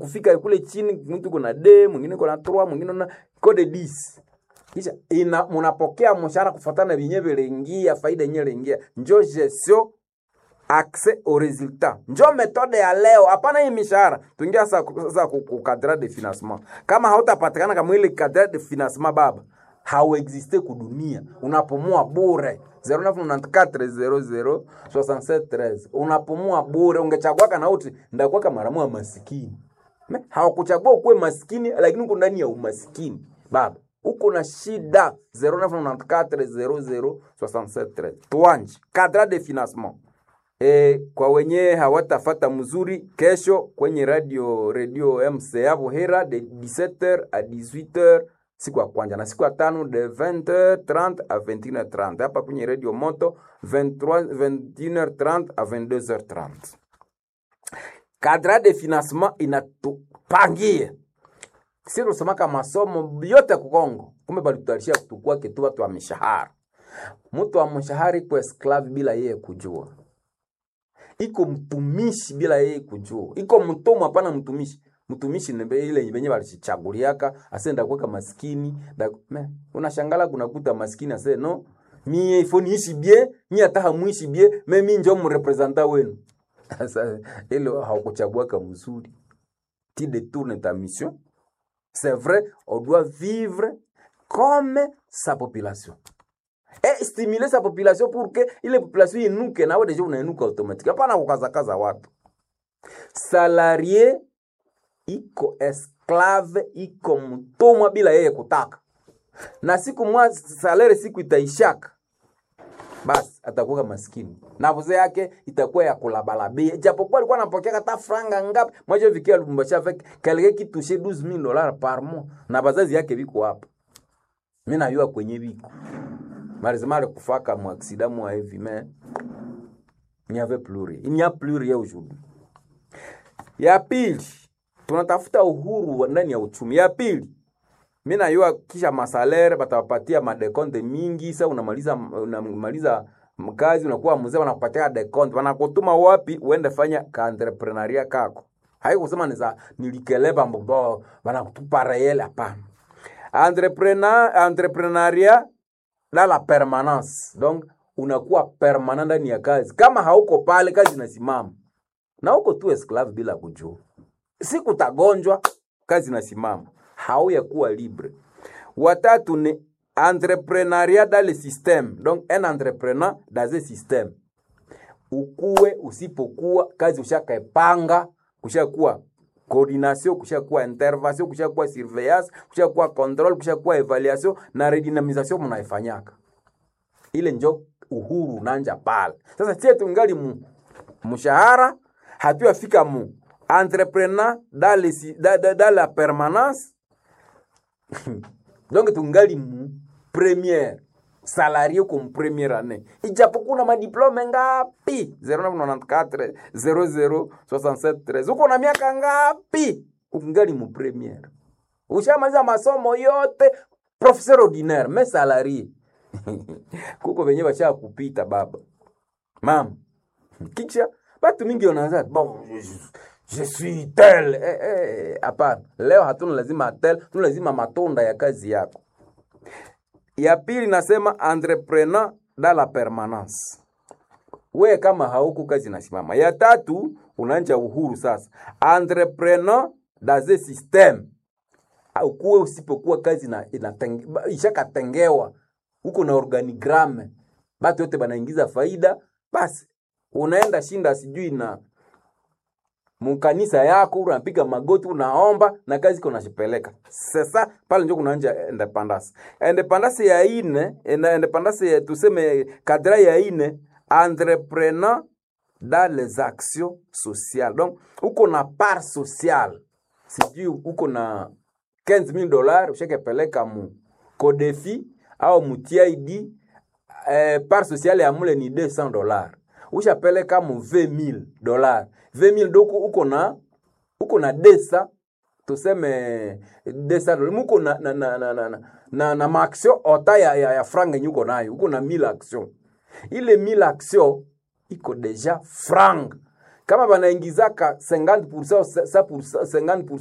kufika kule chini mtu kuna d mwingine kuna 3 mwingine na code 10 kisha ina mnapokea mshahara kufuatana na vyenyewe viliingia faida yenyewe iliingia njo gestion accès au résultat njo metode ya leo hapana hii mishahara tuingia sasa sasa ku ku cadre de financement kama hautapatikana kama ile cadre de financement baba hauexiste kudunia unapumua bure 0994006713 unapumua bure ungechagua kana uti ndakuwa kama maramu wa masikini Me, hawakuchagua ukuwe maskini lakini uko ndani ya umaskini baba uko na shida 0994006713 tuanje cadre de financement E, kwa wenye hawatafata mzuri kesho kwenye radio radio MCA Buhera de 17h à 18h siku ya kwanza na siku ya tano de 20h30 à 21h30 hapa kwenye radio Moto 23 21h30 à 22h30 cadre de financement inatupangia sisi tusemaka masomo yote kukongo kumbe balitutarisha kutukua kitu watu wa mishahara mtu wa mshahara iko esclave bila yeye kujua iko mtumishi bila yeye kujua iko mtumwa hapana mtumishi mtumishi ni ile benye balichichaguliaka asenda kuweka maskini da, me, unashangala kunakuta maskini ase no mie ifo niishi bie mie hata hamuishi bie me mi njo mrepresenta wenu sasa ile haukuchaguaka mzuri ti détourne ta mission c'est vrai on doit vivre comme sa population et stimuler sa population pour que ile population inuke nawe deja unainuka automatique hapana kukazakaza watu salarie iko esclave iko mtumwa bila yeye kutaka na siku mwa salere siku itaishaka basi atakuwa maskini na vuze yake itakuwa ya kulabalabia japokuwa alikuwa anapokea hata franga ngapi mwaje vikia Lubumbashi avec quelqu'un qui touchait 12000 dollars par mois na bazazi yake biko hapa mimi najua kwenye biko malheureusement alikufaka mu accident mu hivi mais il n'y avait plus rien il n'y a plus rien aujourd'hui ya pili tunatafuta uhuru wa ndani ya uchumi ya pili mi najua kisha masalere batawapatia madekonte mingi sa unamaliza unamaliza mkazi unakuwa mzee wanakupatia dekonte wanakutuma wapi uende fanya kaentreprenaria kako haikusema niza nilikeleba mbobo wanakutupa reyele hapana entrepreneur entrepreneuria dans la permanence donc unakuwa permanent ndani ya kazi kama hauko pale kazi inasimama na uko tu esclave bila kujua siku utagonjwa kazi inasimama hauya kuwa libre watatu ni entrepreneuria dans le système donc un entrepreneur dans un système ukuwe usipokuwa kazi ushakaepanga kushakuwa coordination kushakuwa intervention kushakuwa surveillance kushakuwa control kushakuwa evaluation na redynamisation mnaifanyaka ile njo uhuru nanja pale sasa sie tungali mu mshahara hatuyafika mu entrepreneur dans, le, dans, dans, dans la permanence donc tungali mu première salarie comme première année ijapokuwa na madiplome ngapi 0994 0067 uko na miaka ngapi ukingali mu première ushamaliza masomo yote professeur ordinaire me salarie kuko venye basha kupita baba mama kisha batu mingi wanaanza bon je suis tel eh, eh, hapana leo hatuna lazima tel tuna lazima matunda ya kazi yako ya pili nasema entrepreneur dans la permanence we kama hauku kazi nasimama ya tatu unaanja uhuru sasa entrepreneur dans un système ukuwe usipokuwa kazi na inatenge, ishakatengewa huko na organigramme batu yote banaingiza faida basi unaenda shinda sijui na mukanisa yako unapiga magoti unaomba na kazi iko nashipeleka sasa pale njo kunaanja independence independence ya ine independence ya tuseme kadra ya ine entrepreneur dans les actions sociales donc uko na part sociale sijui uko na 15000 dollars ushakepeleka mu kodefi au mu TID eh, part sociale ya mule ni 200 dollars ushapeleka mu 20000 dollars 20000 doko uko na uko na desa tuseme desa dollars muko na na na na na, na, na, na maaction ota ya, ya, ya franga yenye uko nayo uko na 1000 action ile 1000 action iko deja franga kama banaingizaka 50% 50%